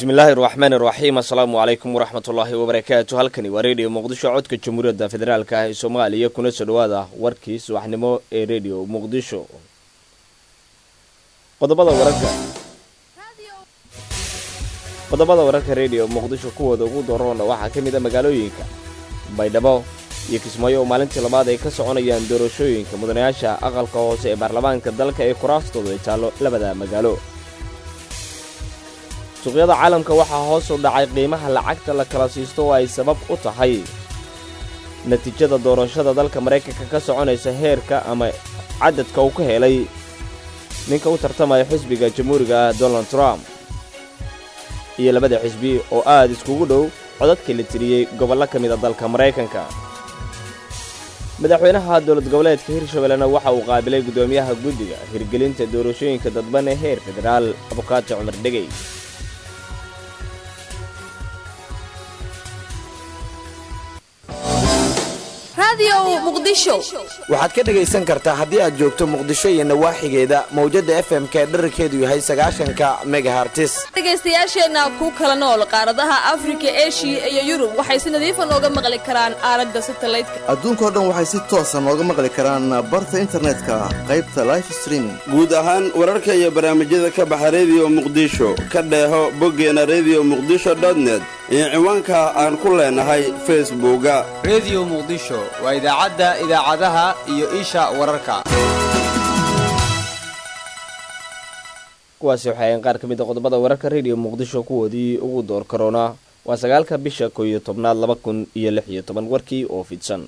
bismillaahi raxmaan iraxiim assalaamu calaykum waraxmatullaahi wabarakaatu halkani waa redio muqdisho codka jamhuuriyadda federaalk ah ee soomaaliya kuna soo dhawaada warkii subaxnimo ee redio muqdisho qodobada wararka qodobada wararka redio muqdisho kuwooda ugu doroona waxaa ka mid a magaalooyinka baydhabo iyo kismaayo oo maalintii labaad ay ka soconayaan doorashooyinka mudanayaasha aqalka hoose ee baarlamaanka dalka ee kuraastooda ay taallo labada magaalo suuqyada caalamka waxaa hoos u dhacay qiimaha lacagta la kala siisto oo ay sabab u tahay natiijada doorashada dalka maraykanka ka soconaysa heerka ama cadadka uu ka helay ninka u tartamaya xisbiga jamhuuriga ah donald trump iyo labada xisbi oo aad iskugu dhow codadkii la tiriyey gobollo ka mida dalka maraykanka madaxweynaha dowlad goboleedka hirshabellena waxa uu qaabilay guddoomiyaha guddiga hirgelinta doorashooyinka dadban ee heer federaal abukaato cumar dhegey waxaad ka dhegaysan kartaa haddii aad joogto muqdisho iyo nawaaxigeeda mawjadda f m k dherarkeedu yahay sagaashanka megahartis dhegaystayaasheenna ku kala nool qaaradaha afrika eshiya iyo yurub waxay si nadiifa nooga maqli karaan aalada satalaydka adduunkao dhan waxay si toosa nooga maqli karaan barta internetka qaybta life streaming guud ahaan wararka iyo barnaamijyada ka baxa rediyo muqdisho ka dheeho boggeena rediyo muqdisho dotnet iyo ciwaanka aan ku leenahay facebooka rediyo muqdisho waa idaacadda idaacadaha iyo isha wararka kuwaasi waxay ahayn qaar ka mid a qodobada wararka rediyo muqdisho kuwoodii ugu door karoona waa sagaalka bisha koo iyo tobnaad laba kun iyo lix iyo toban warkii oo fidsan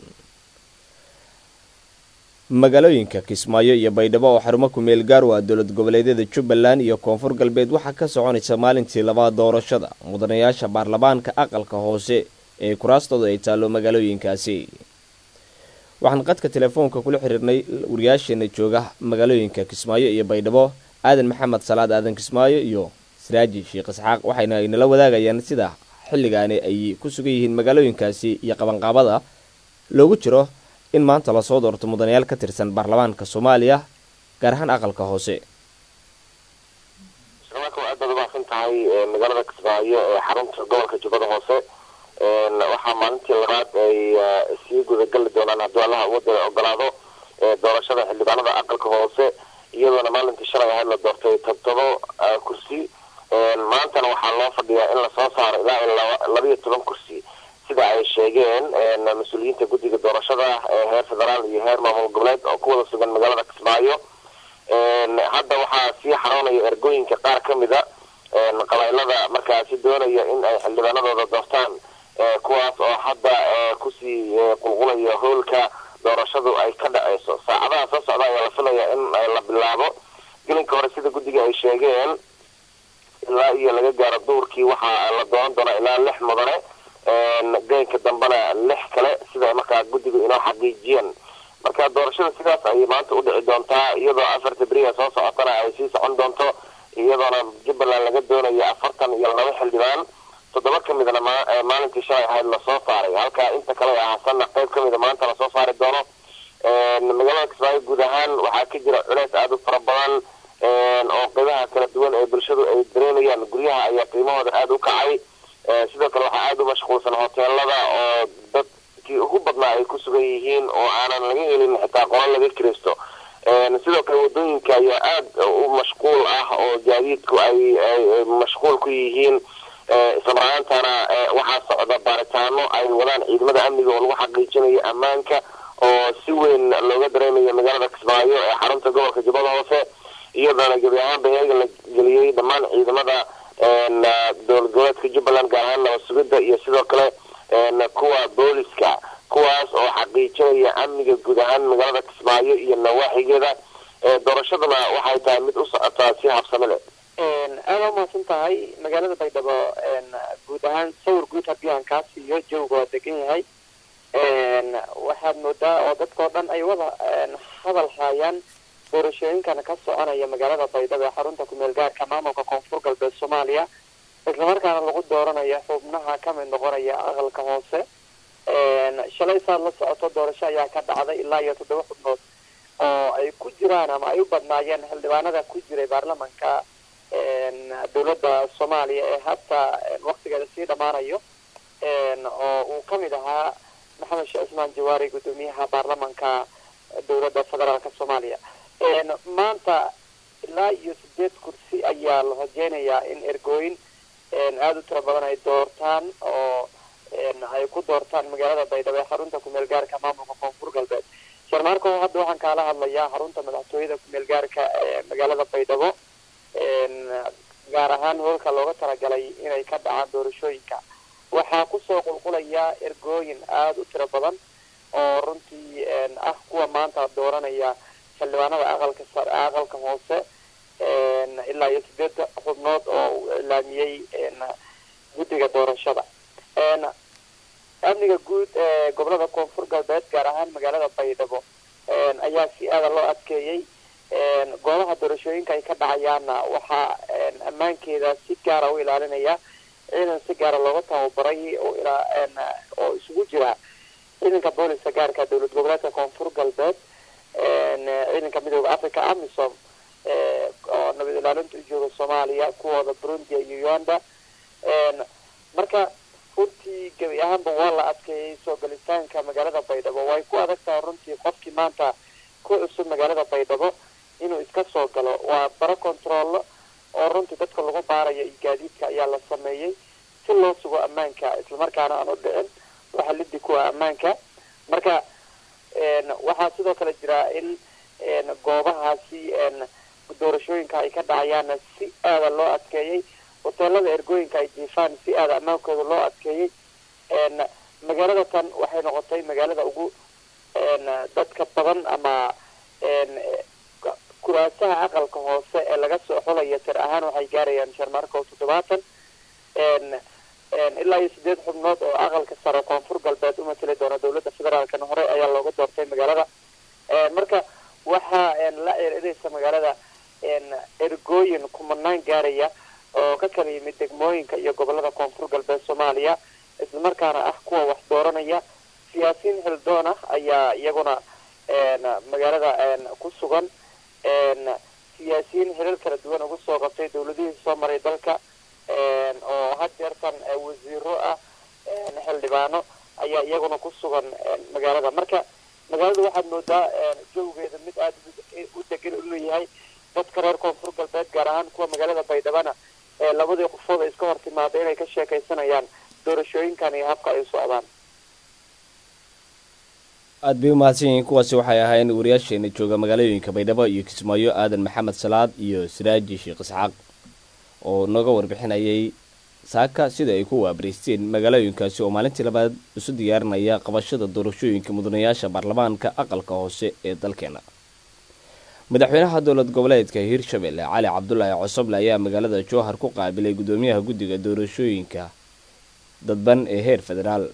magaalooyinka kismaayo iyo baydhabo oo xarumo ku-meel gaar waa dowlad goboleedyada jubbaland iyo koonfur galbeed waxaa ka soconaysa maalintii labaad doorashada mudanayaasha baarlamaanka aqalka hoose ee kuraastooda ay taallo magaalooyinkaasi waxaan qadka telefoonka kula xiriirnay wariyaasheena jooga magaalooyinka kismaayo iyo baydhabo aadan maxamed salaad aadan kismaayo iyo siraaji sheekh isxaaq waxayna inala wadaagayaan sida xilligaani ay ku sugan yihiin magaalooyinkaasi iyo qabanqaabada loogu jiro in maanta lasoo doorto mudanayaal ka tirsan baarlamaanka soomaaliya gaar ahaan aqalka hoose islamarka waa aad baad umaasan tahay magaalada kismaayo ee xarunta gobolka jubbada hoose waxaa maalintii labaad ay sii gudagali doonaan haddii allaha wadda ogolaado doorashada xildhibaanada aqalka hoose iyadoona maalintii shalay ahayd la doortay toddobo kursi maantana waxaa loo fadhiyaa in lasoo saaro ilaa labayo toban kursi sida ay sheegeen mas-uuliyiinta guddiga doorashada ee heer federaal iyo heer maamul goboleed oo ku wada sugan magaalada kismaayo hadda waxaa sii xaroonaya ergooyinka qaar ka mida qabaylada markaasi doonaya in ay xildhibaanadooda doortaan kuwaas oo hadda kusii qulqulaya howlka doorashadu ay ka dhaceyso saacadaha soo socda ayaa la filaya in la bilaabo gelinka hore sida guddiga ay sheegeen ilaa iyo laga gaaro duurkii waxaa la dooran doonaa ilaa lix mudane geynka dambena lix kale sida markaa guddigu inoo xaqiijiyeen marka doorashada sidaas ayay maanta u dhici doontaa iyadoo afarta beriya soo socotana ay sii socon doonto iyadoona jubbaland laga doonayo afartan iyo laba xildhibaan toddoba ka midna maalintii shalay ahayd lasoo saaray halka inta kale ahaasanna qayb ka mida maanta lasoo saari doono magaalada kismaayo guud ahaan waxaa ka jira culeys aada u fara badan oo qeybaha kala duwan ee bulshadu ay dareemayaan guryaha ayaa qiimahooda aada u kacay sidoo kale waxaa aada u mashquulsan hoteelada oo dadkii ugu badnaa ay ku sugan yihiin oo aanan laga helin xitaa qola laga kiraysto sidoo kale wadooyinka ayaa aada u mashquul ah oo gaadiidku ay mashquul ku yihiin islamaraantana waxaa socda baaritaano ay wadaan ciidamada amniga oo lagu xaqiijinayo ammaanka oo si weyn looga dareemayo magaalada kismaayo ee xarunta gobolka jubbada hoose iyadoona gebi ahaanba heega la geliyey dhammaan ciidamada dowlad goboleedka jubbaland gaar ahaan nabad sugidda iyo sidoo kale kuwa booliska kuwaas oo xaqiijinaya amniga guud ahaan magaalada kismaayo iyo nawaaxigeeda doorashaduna waxay tahay mid u socotaa si habsami leh aada umahadsan tahay magaalada baydhabo guud ahaan sawir guud haddii aan kaa siiyo jawga waa degan yahay waxaad moodaa oo dadkao dhan ay wada hadal haayaan doorashooyinkan ka soconaya magaalada baydhabo ee xarunta kumeel gaarka maamulka koonfur galbeed soomaaliya islamarkaana lagu dooranayo xubnaha kamid noqonaya aqalka hoose shalay saad la socoto doorasho ayaa ka dhacday ilaa iyo toddoba xubnood oo ay ku jiraan ama ay u badnaayeen xildhibaanada ku jiray baarlamanka dowladda soomaaliya ee hadda waktigeeda sii dhammaanayo oo uu ka mid ahaa maxamed sheekh cismaan jawaari guddoomiyaha baarlamanka dowladda federaalka soomaaliya maanta ilaa iyo sideed kursi ayaa la rajeynayaa in ergooyin aada u tiro badan ay doortaan oo ay ku doortaan magaalada baydhabo ee xarunta kumeel gaarka maamulka koonfur galbeed sharmaarko hadda waxaan kaala hadlayaa xarunta madaxtooyada kumeel gaarka ee magaalada baydhabo gaar ahaan hoolka looga talagalay inay ka dhacaan doorashooyinka waxaa kusoo qulqulaya ergooyin aada u tiro badan oo runtii ah kuwa maanta dooranaya xildhibaanada aqalka sar aqalka hoose ilaa iyo sideed xubnood oo uu ilaamiyey guddiga doorashada amniga guud ee gobolada koonfur galbeed gaar ahaan magaalada baydhabo ayaa si aada loo adkeeyey goobaha doorashooyinka ay ka dhacayaanna waxaa ammaankeeda si gaara u ilaalinaya ciidan si gaara looga tababaray oo isugu jira ciidanka booliska gaarka dowlad goboleedka koonfur galbeed ciidanka midooda africa amisom oo nabad ilaalinta u jooga soomaaliya kuwooda burundi iyo uganda marka runtii gebi ahaanba waa la adkeeyey soo galitaanka magaalada baydhabo way ku adag tahay runtii qofkii maanta ku cusub magaalada baydhabo inuu iska soo galo waa baro controllo oo runtii dadka lagu baarayo iyo gaadiidka ayaa la sameeyey si loo sugo ammaanka islamarkaana aan u dhicin waxa lidi kuwa ammaanka marka waxaa sidoo kale jira in goobahaasi doorashooyinka ay ka dhacayaanna si aada loo adkeeyey hoteelada ergooyinka ay jiifaan si aada ammaankooda loo adkeeyey magaalada tan waxay noqotay magaalada ugu dadka badan ama kuraasaha aqalka hoose ee laga soo xulaya tir ahaan waxay gaarayaan sharmarko toddobaatan ilaa iyo sideed xubnood oo aqalka sare koonfur galbeed u matali doona dowladda federaalkana hore ayaa looga doortay magaalada marka waxaa la ceerinaysa magaalada ergooyin kumanaan gaaraya oo ka kala yimid degmooyinka iyo gobolada koonfur galbeed soomaaliya islamarkaana ah kuwa wax dooranaya siyaasiyiin xildoon ah ayaa iyaguna magaalada ku sugan siyaasiyiin xilal kala duwan ugu soo qabtay dowladihii soo maray dalka oo had jeertan wasiiro ah xildhibaano ayaa iyaguna ku sugan magaalada marka magaalada waxaad moodaa jawgeeda mid aada u degan inuu yahay dadka reer koonfur galbeed gaar ahaan kuwa magaalada baydhabana labadii qofood ay iska hor timaada inay ka sheekaysanayaan doorashooyinkan iyo habka ay u socdaan aada bay umahadsan yihiin kuwaasi waxay ahaayeen wariyaasheena jooga magaalooyinka baydhabo iyo kismaayo aadan maxamed salaad iyo siraaji sheekh isxaaq oo nooga warbixinayay saaka sida ay ku waabaraysteen magaalooyinkaasi oo maalintii labaad isu diyaarinaya qabashada doorashooyinka mudanayaasha baarlamaanka aqalka hoose ee dalkeena madaxweynaha dowlad goboleedka hiirshabelle cali cabdulaahi cosoble ayaa magaalada jowhar ku qaabilay guddoomiyaha guddiga doorashooyinka dadban ee heer federaal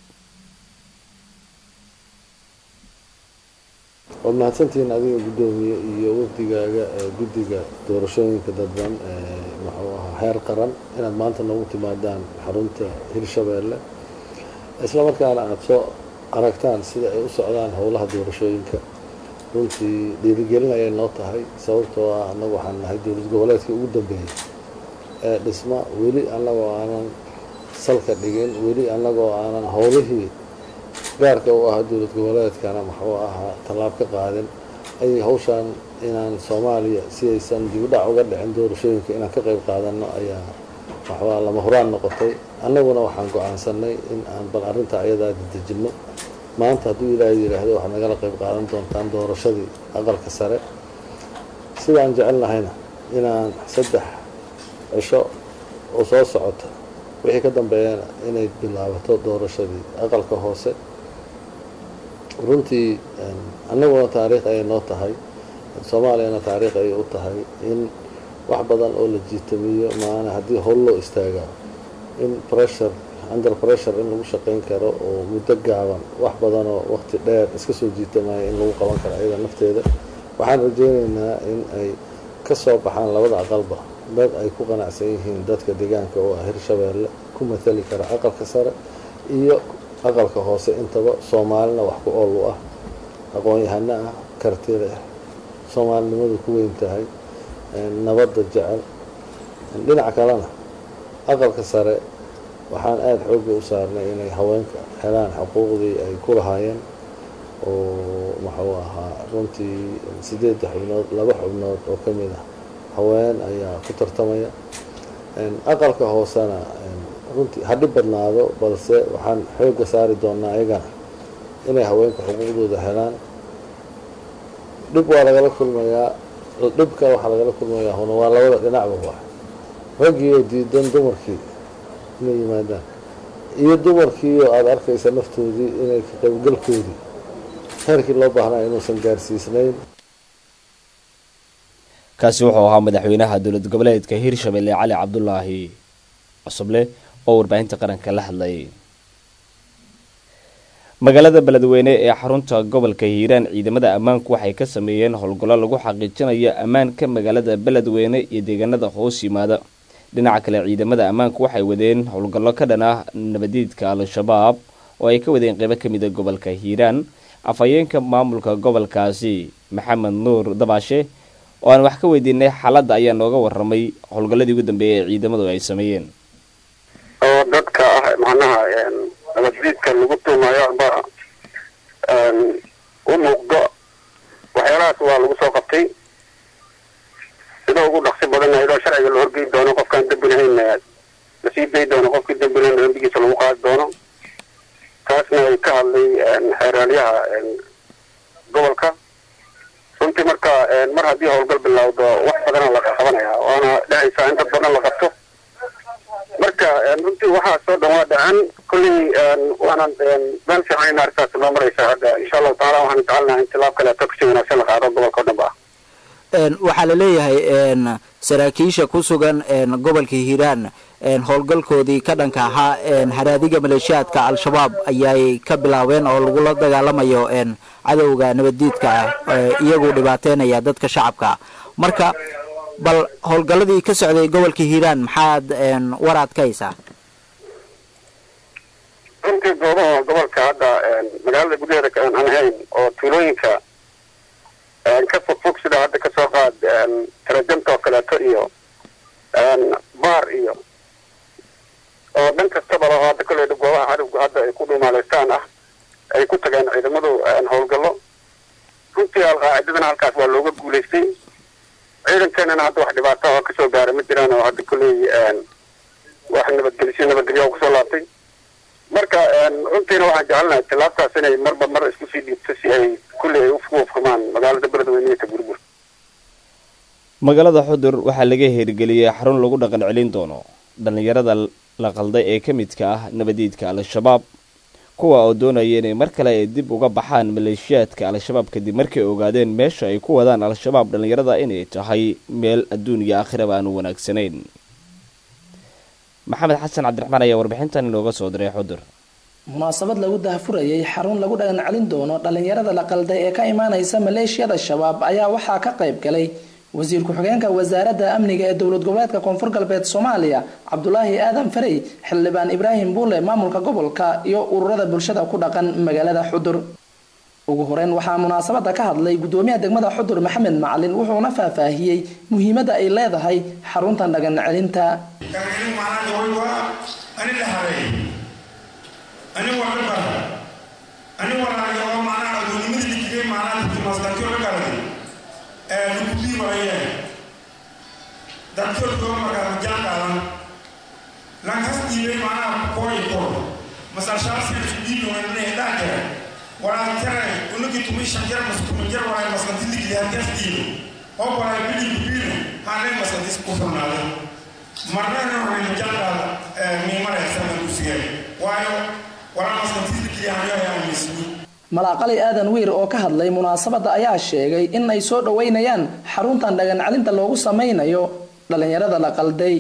waad mahadsantihiin adiga guddoomiye iyo wafdigaaga ee guddiga doorashooyinka dadban ee muxuu ahaa heer qaran inaad maanta noogu timaadaan xarunta hirshabeelle islamarkaana aada soo aragtaan sida ay u socdaan howlaha doorashooyinka runtii dhiirigelin ayay noo tahay sababtoo ah annagu waxaan nahay dowlad goboleedkii ugu dambeeyey ee dhisma weli annagoo aanan salka dhigin weli annagoo aanan howlihii gaarka u ahaa dowlad goboleedkana muxuu ahaa tallaab ka qaadin ayay hawshaan inaan soomaaliya si aysan dibudhac uga dhicin doorashooyinka inaan ka qayb qaadano ayaa muxuuaha lama huraan noqotay annaguna waxaan go-aansanay in aan bal arrinta ayadaa dadejinno maanta hadduu ilaahay yidhaahdo waxaad nagala qayb qaadan doontaan doorashadii aqalka sare sidaan jecelnahayna inaan saddex cisho oo soo socota wixii ka dambeeyana inay bilaabato doorashadii aqalka hoose runtii annaguna taariikh ayay noo tahay soomaaliyana taariikh ayay u tahay in wax badan oo la jiitamiyo maana haddii howl loo istaagaa in pressure under pressure in lagu shaqayn karo oo muddo gaaban wax badanoo waqti dheer iska soo jiitamaya in lagu qaban karo ayada nafteeda waxaan rajeynaynaa in ay ka soo baxaan labada aqalba dad ay ku qanacsan yihiin dadka deegaanka oo ah hirshabeelle ku matali kara aqalka sare iyo aqalka hoose intaba soomaalina wax ku ool u ah aqoon-yahano ah karti leh soomaalinimadu ku weyn tahay nabadda jecel dhinaca kalena aqalka sare waxaan aada xoogga u saarnay inay haweenka helaan xuquuqdii ay ku lahaayeen oo muxuu ahaa runtii sideedda xubnood laba xubnood oo ka mid ah haween ayaa ku tartamaya aqalka hoosena runtii ha dhib badnaado balse waxaan xoogga saari doonaa iyagana inay haweenka xuquuqdooda helaan dhib waa lagala kulmayaa dhibka waxaa lagala kulmayaa huna waa labada dhinacba wa raggii oo diidan dumarkii inay yimaadaan iyo dumarkii oo aada arkaysa naftoodii inay ka qaybgalkoodii heerkii loo baahnaa inuusan gaarsiisnayn kaasi wuxuu ahaa madaxweynaha dowlad goboleedka hirshabelle cali cabdulaahi cusuble oo warbaahinta qaranka la hadlayay magaalada beledweyne ee xarunta gobolka hiiraan ciidamada ammaanku waxay ka sameeyeen howlgallo lagu xaqiijinayo ammaanka magaalada beledweyne iyo deegaanada hoos yimaada dhinaca kale ciidamada ammaanku waxay wadeen howlgallo ka dhan ah nabadiidka al-shabaab oo ay ka wadeen qeybo ka mida gobolka hiiraan afhayeenka maamulka gobolkaasi maxamed nuur dabaashe oo aan wax ka weydiinay xaaladda ayaa nooga waramay howlgalladii ugu dambeeyay ee ciidamadu ay sameeyeen oo dadka ah macnaha nabaddiidka lagu tuumayo amba u muuqdo waxyaalahaas waa lagu soo qabtay sida ugu dhaqsi badan iyadoo sharciga la horgeyi doono qofkaan dembi lahayn lasii dayi doono qofkii dembi lahayn dembigiisa lagu qaadi doono taasna ay ka hadlay xeeraalyaha gobolka runtii marka mar haddii howlgal bilowdo wax badana la qabanaya waana dhehaysaa in dad badan la qabto marka runtii waxaasoo dhan waa dhacan kulley waanan meel fiican in arrintaas noo maraysa hadda insha allahu taala waxaan jecelnaha in tilaab kaleeto kasii wanaagsan la qaado gobolka o dhan ba waxaa la leeyahay saraakiisha ku sugan gobolka hiiraan howlgalkoodii ka dhanka ahaa haraadiga maleeshiyaadka al-shabaab ayay ka bilaabeen oo lagula dagaalamayo cadowga nabaddiidka ah iyagu dhibaateynaya dadka shacabka marka bal howlgalladii ka socday gobolka hiiraan maxaad waraad ka haysaa runtii goobaha gobolka hadda magaalada gudaheeda aan ahayn oo tuulooyinka ka fogfog sida hadda kasoo qaad tarajamta oo kaleeto iyo baar iyo oo dhan kastaba laho hadda kolley goobaha cadowga hadda ay ku dhuumaaleystaan ah ay ku tageen ciidamadu howlgallo runtii alqaacidadana halkaas waa looga guulaystay ciidankeenana hadda wax dhibaato oo kasoo gaara ma jiraan oo hadda kolley wax nabadgelisyo nabadgelyo oo kusoo laabtay marka runtiina waxaan jecelnahay tilaabtaas inay marba mar isku sii dhiibto si ay kulley ay ugu ufkamaan magaalada beledweyne iyo taburbur magaalada xudur waxaa laga hirgeliyey xarun lagu dhaqan celin doono dhallinyarada la qalday ee ka midka ah nabadiidka al-shabaab kuwa oo doonaya inay mar kale ay dib uga baxaan maleeshiyaadka al-shabaab kadib markay ogaadeen meesha ay ku wadaan al-shabaab dhallinyarada inay tahay meel adduun iyo aakhiraba aanu wanaagsanayn maxamed xasan cabdiraxmaan ayaa warbixintan inooga soo diray xudur munaasabad lagu dahfurayay xarun lagu dhagan celin doono dhallinyarada la qalday ee ka imaanaysa maleeshiyada shabaab ayaa waxaa ka qayb galay wasiir ku-xigeenka wasaaradda amniga ee dowlad goboleedka koonfur galbeed soomaaliya cabdulaahi aadan farey xildhibaan ibraahim buule maamulka gobolka iyo ururada bulshada ku dhaqan magaalada xudur ugu horeyn waxaa munaasabada ka hadlay gudoomiyaha degmada xudur maxamed macalin wuxuuna faahfaahiyey muhiimadda ay leedahay xaruntan dhagan celinta dadkod goo magaalama jaanqaadan lankas dhiibay macnaha kooyi kor masalshaaskan dhiibnoanne dhaajara walaa tare unagi tumi shanjar maskumanjar walaa maskantiligli halkas dhiibo oo walaa bidhibu biino haanay maskantis ku furnaado marnana waxaynu jaanqaada miimaraysaman kusigeen waayo walaa maskantiligli hanayaa misni malaaqali aadan wiir oo ka hadlay munaasabadda ayaa sheegay in ay soo dhoweynayaan xaruntan dhagan celinta loogu sameynayo dhallinyarada la qalday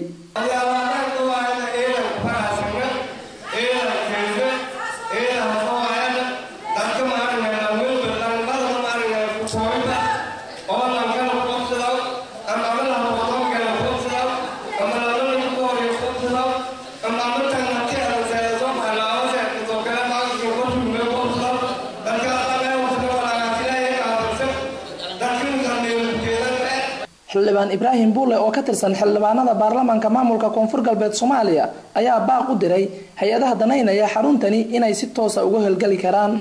xildhibaan ibraahim buule oo ka tirsan xildhibaanada baarlamaanka maamulka koonfur galbeed soomaaliya ayaa baaq u diray hay-adaha danaynaya xaruntani inay si toosa uga howlgeli karaan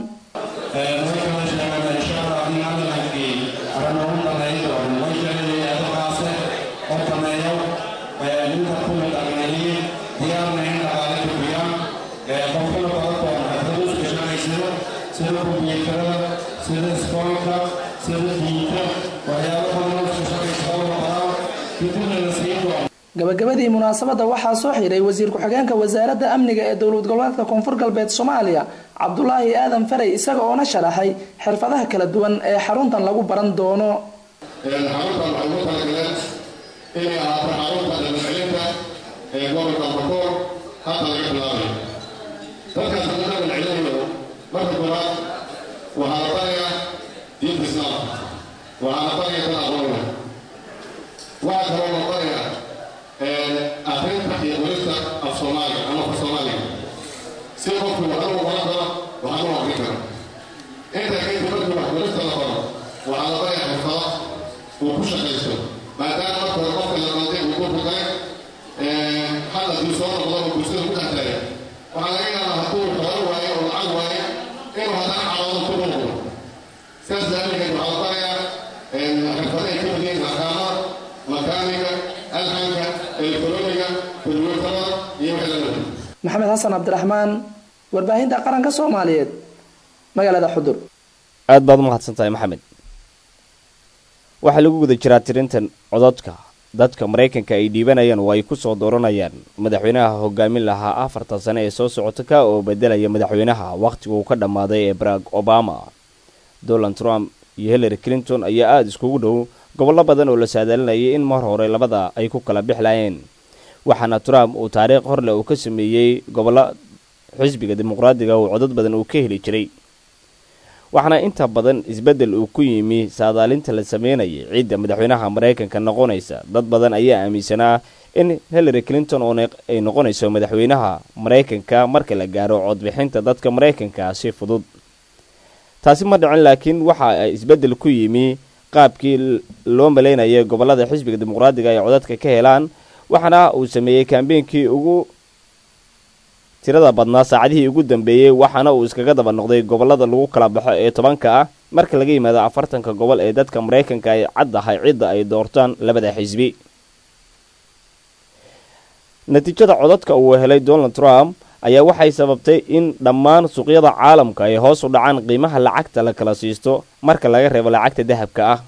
gabagabadii munaasabadda waxaa soo xiray wasiir ku-xigeenka wasaaradda amniga ee dowlad goboleedka koonfur galbeed soomaaliya cabdulaahi aadan faray isaga oona sharaxay xirfadaha kala duwan ee xaruntan lagu baran doono xaruntan waxay ugu talagaleen inay ahaato xarunta dhaqancelinta ee gobolka bakoor hadda laga bilaabayo dadkaas laga dhaqancelinayo marka koowaad waxaa la barayaa diinta islaamka waxaa la barayaa dad aqoon leh waxaa kaloo la barayaa akrinta iyo qorista af soomaaliga ama af soomaaliga si qofku waxna u qoran karo waxna u akrin karo intaa kadib markii wax qorista la baro waxaa la barayaa xirfado uu ku shaqaysto maadaama marka hore qofka la qalday uu ku ruqay hadalkii soo noqdo oo bulshada ku dhex tagay waxaa laga yaabaa hadduu xoolo waayo oo lacag waayo inuu haddana caloodo ku noqdo sidaas daawadeed waxaa la barayaa xirfado ay ka mid yihiin akaamada makaaniga alxanka elektroniga kulmuutada iyo wixii lamida maxamed xasan cabdiraxmaan warbaahinta qaranka soomaaliyeed magaalada xudur aad baad u mahadsan tahay maxamed waxaa lagu guda jiraa tirintan cododka dadka maraykanka ay dhiibanayaan oo ay ku soo dooranayaan madaxweynaha hogaamin lahaa afartan sane ee soo socota ka oo bedelaya madaxweynaha wakhtiguu ka dhammaaday ee barack obama donald trump iyo hillary clinton ayaa aada iskugu dhow gobollo badan oo la saadaalinayay in mar hore labada ay ku kala bixlayeen waxaana trump uu taariikh horleh uu ka sameeyey gobollo xisbiga dimuqraadiga oo codad badan uu ka heli jiray waxaana inta badan isbeddel uu ku yimi saadaalinta la sameynayay cidda madaxweynaha maraykanka noqonaysa dad badan ayaa aaminsanaa in hillary clinton oo ay noqonayso madaxweynaha maraykanka marka la gaaro codbixinta dadka maraykanka si fudud taasi ma dhicin laakiin waxa ay isbeddel ku yimi qaabkii loo malaynayay gobollada xisbiga dimuqraadiga ay codadka ka helaan waxaana uu sameeyey kambeynkii ugu tirada badnaa saacadihii ugu dambeeyey waxaana uu iskaga daba noqday gobollada lagu kala baxo ee tobanka ah marka laga yimaado afartanka gobol ee dadka maraykanka ay caddahay cidda ay doortaan labada xisbi natiijada codadka uu helay donald trump ayaa waxay sababtay in dhammaan suuqyada caalamka ay hoos u dhacaan qiimaha lacagta la kala siisto marka laga reebo lacagta dahabka ah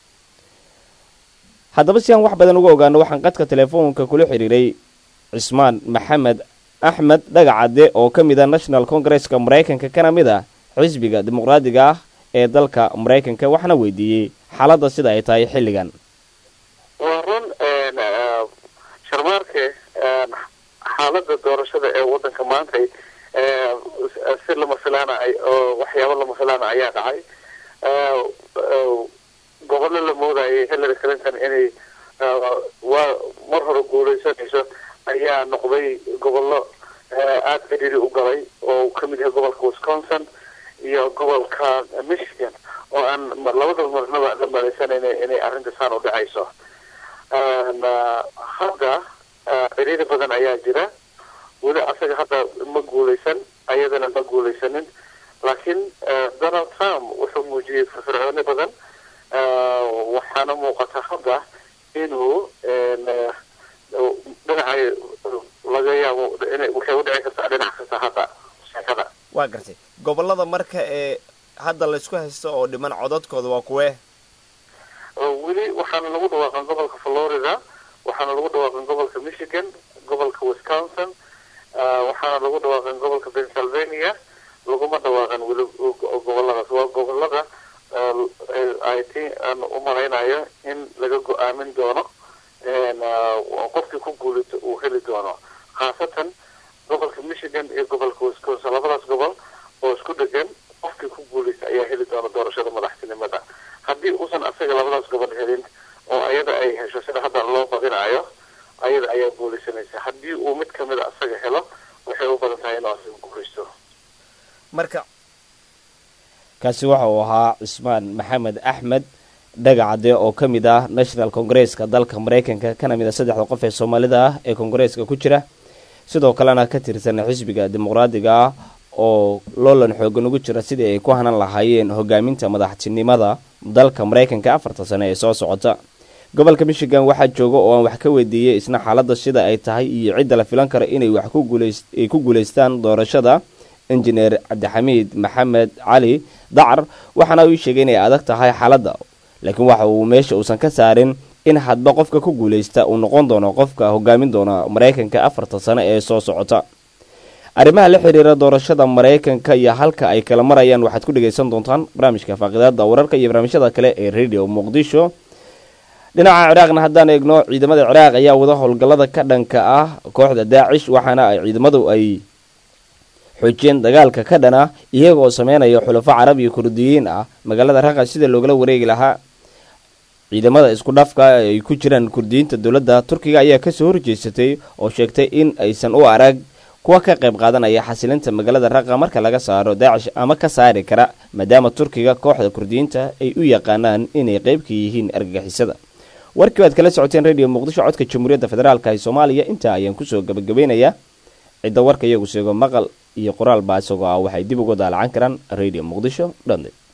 haddaba si aan wax badan uga ogaano waxaan qadka telefoonka kula xidhiiray cismaan maxamed axmed dhagacadde oo ka mid ah national congresska maraykanka kana mid ah xisbiga dimuqraadiga ah ee dalka maraykanka waxaana weydiiyey xaaladda sida ay tahay xilligan waa run sharmaarke xaaladda doorashada ee waddanka maanta si lama filaana oo waxyaabo lama filaana ayaa dhacay gobollo la moodayay hillary clinton inay waa mar hore guuleysanayso ayaa noqday gobollo aada cidhiri u galay oo uu kamid yahay gobolka wisconsin iyo gobolka michigan oo aan labada marnaba la malaysanayna inay arrinta saan u dhacayso hadda cidhiri badan ayaa jira weli asaga hadda ma guuleysan ayadana ma guuleysanin laakiin donald trump wuxuu muujiyey firfircooni badan waxaana muuqata hadda inuu dhinacay laga yaabo ina waxay u dhici kartaa dhinac kasta hadda sheekada waa gartay gobollada marka ee hadda laysku haysto oo dhiman codadkooda waa kuwee weli waxaana lagu dhawaaqan gobolka florida waxaana lagu dhawaaqan gobolka michigan gobolka wisconsin waxaana lagu dhawaaqan gobolka pennsylvania laguma dhawaaqan weli goboladaas waa gobolada i think aan u malaynayo in laga go-aamin doono qofkii ku guulito uu heli doono khaasatan gobolka michigan iyo gobolka wisconsin labadaas gobol oo isku dhegan qofkii ku guuleysta ayaa heli doona doorashada madaxtinimada haddii uusan asaga labadaas gobol helin oo ayada ay hesho sida hadda loo badinayo ayada ayaa guuleysanaysa haddii uu mid kamid a asaga helo waxay u badan tahay inuu asaga guuleysto marka kaasi waxa uu ahaa cismaan maxamed axmed dhagacade oo ka mid ah national congresska dalka maraykanka kana mid a saddexda qof ee soomaalida ah ee kongareeska ku jira sidoo kalena ka tirsan xisbiga dimuqraadiga ah oo loolan xoogan ugu jira sidii ay ku hanan lahaayeen hogaaminta madaxtinimada dalka maraykanka afarta sane ee soo socota gobolka michigan waxaa jooga oo aan wax ka weydiiyey isna xaaladda sida ay tahay iyo cidda la filan karo inay wax ay ku guulaystaan doorashada injineer cabdixamiid maxamed cali dacar waxaana uu sheegay inay adag tahay xaaladda laakiin waxa uu meesha uusan ka saarin in hadba qofka ku guulaysta uu noqon doono qofka hogaamin doona maraykanka afarta sano ee soo socota arrimaha la xiriira doorashada maraykanka iyo halka ay kala marayaan waxaad ku dhegaysan doontaan barnaamijka faaqidaada wararka iyo barnaamijyada kale ee radio muqdisho dhinaca ciraaqna haddaan eegno ciidamada ciraaq ayaa wada howlgallada ka dhanka ah kooxda daacish waxaana ay ciidamadu ay xoojiyeen dagaalka ka dhan ah iyagoo sameynaya xulafo carab iyo kurdiyiin ah magaalada raqa sida loogala wareegi lahaa ciidamada isku dhafka ay ku jiraan kurdiyiinta dowladda turkiga ayaa kasoo horjeesatay oo sheegtay in aysan u arag kuwa ka qayb qaadanaya xasilinta magaalada raqa marka laga saaro daacish ama ka saari kara maadaama turkiga kooxda kurdiyiinta ay u yaqaanaan inay qeybka yihiin argagixisada warkii waad kala socoteen radio muqdisho codka jamhuuriyadda federaalka ee soomaaliya intaa ayaan kusoo gabagabeynayaa cidda warka iyagu sheego maqal iyo qoraal baa isagoo ah waxay dib uga daalacan karaan radio muqdisho dhanded